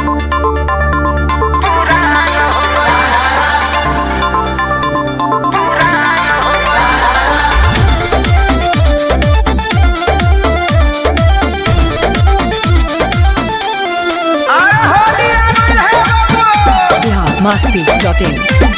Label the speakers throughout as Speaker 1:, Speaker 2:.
Speaker 1: Bihar Masti dot in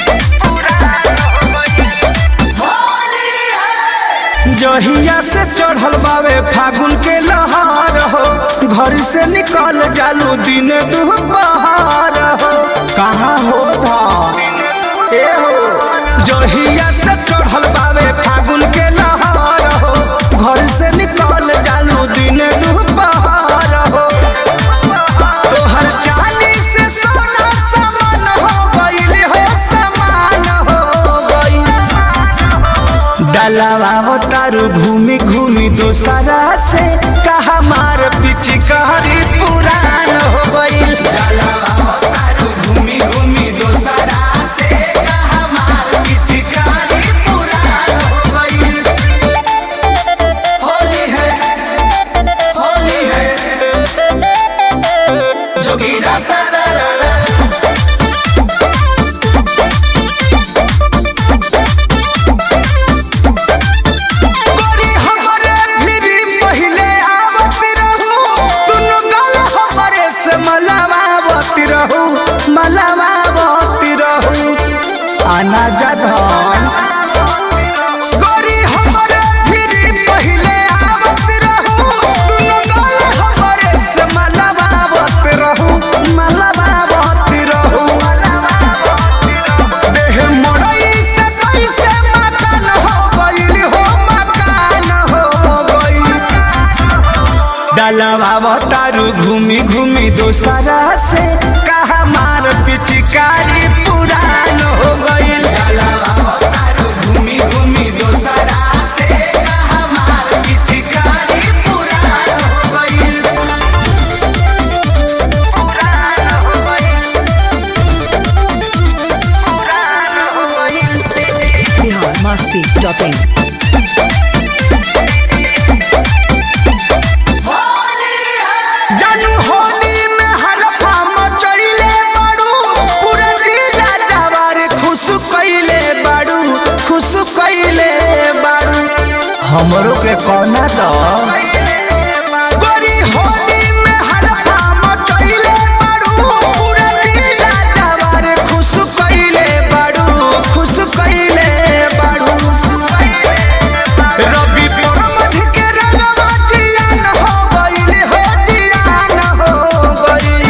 Speaker 2: जहिया से चढ़ल बावे फागुन के लहार हो घर से निकल जालू दिन दुपहार हो कहाँ हो धान ए हो जहिया से चढ़ल बावे फागुन के लहार हो घर से निकल जालू दिन दुपहार हो तोहर चांदी से सोना समान हो गइल हो समान हो गइल डलावा तारू घूमी घूमी दोसरा से कहा मार पिचकारी पुरान हो गइल घूमी घूमी दोसरा से कहा मार पिचकारी पुरान हो गइल होली है होली है जोगीरा सारा गोरी हमरे भिरी पहिले आवत रहू दुनु गल हमरे से मलावावत रहू मलावावत रहू आना जधन गोरी हमरे भिरी पहिले आवत रहू दुनु गल हमरे से मलावावत रहू मलावावत रहू देह मड़ई से कैसे मकान हो गइल हो मकान हो गइल डलवा तारू घूमी घूमी दोसरा से कहा मार पिचकारी पुरान हो गइल घूमी घूमी दोसरा से कहा मार पिचकारी पुरान हो गइल पुरान हो गइल पुरान हो गइल
Speaker 1: बिहार मस्ती डॉट इन
Speaker 2: जानू होली में हलफा मचइले बाड़ू पूरा जिला जवार खुश कइले बाड़ू खुश कइले बाड़ू हमरो के कोना द गोरी होली में हलफा मचइले बाड़ू पूरा जिला जवार खुश कइले बाड़ू खुश कइले बाड़ू रवि परमध के रंगवा जियान हो गइल हो जियान हो गइल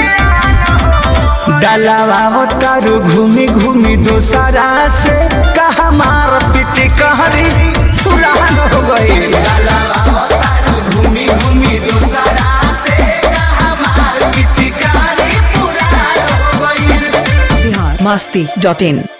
Speaker 2: डलावा तारू घूमी घूमी दोसरा से कहा मार पिचकारी पुरान हो गइल घूमी घूमी दोसरा से कहा मार पिचकारी पुरान हो गइल
Speaker 1: बिहार मस्ती डॉट इन